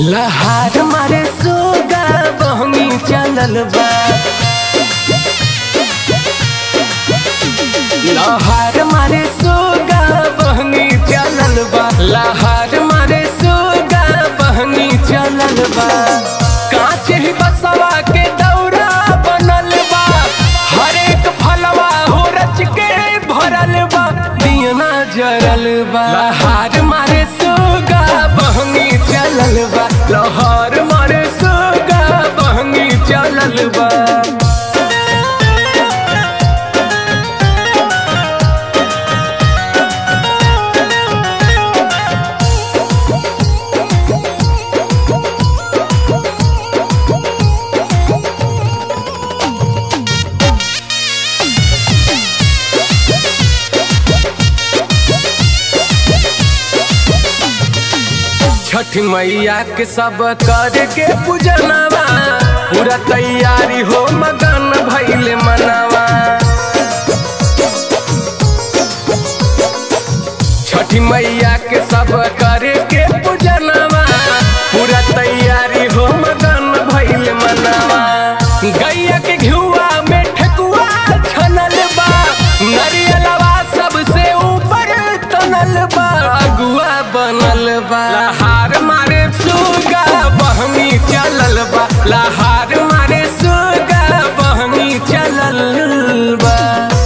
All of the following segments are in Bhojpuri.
लहार मारे सोगा बहनी चलल बा लहार मारे सोगा बहनी चलल बा लहार मारे सोगा बहनी चलल बा कांच ही बसवा के दौरा बनल बा हर एक फलवा हो रच के भरल बा दियना जरल बा लहार मारे सोगा बहनी चलल बा लहार मारे सोगा बहनी चलल बा छठ मैया के सब कर के पूजनवा पूरा तैयारी हो मगन भैले मनवा छठी मैया के सब कर के पूजनवा पूरा तैयारी हो मगन भैले मनवा गैया के घिउआ में ठेकुआ छनल बा नरियलवा सबसे ऊपर तनल बा अगुआ बनल बा लहार मारे सुगा बहनी चलल बा लहार मारे सुगा बहनी चलल बा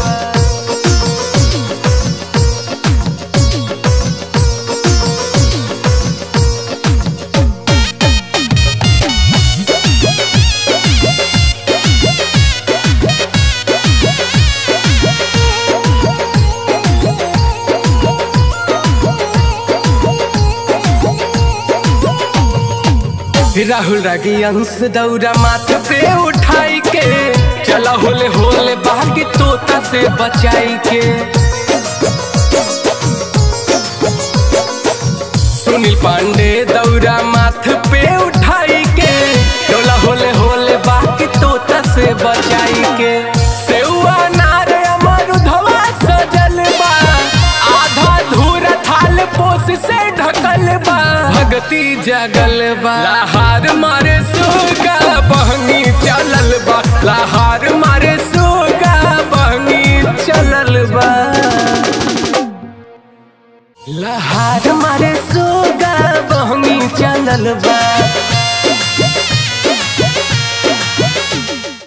राहुल रागी अंश दौरा माथ पे उठाई के चला होले होले बागी तोता से बचाई के सुनील पांडे दौरा माथ पे उठाई के चला होले होले बागी तोता से बचाई के सेउआ नार अमरुधवा सजल बा आधा धूरा थाल पोस से ढकल बा भगती जगल बा लहार मारे सुगा बहनी चलल बा लहार मारे सुगा बहनी चलल बा लहार मारे सुगा बहनी चलल बा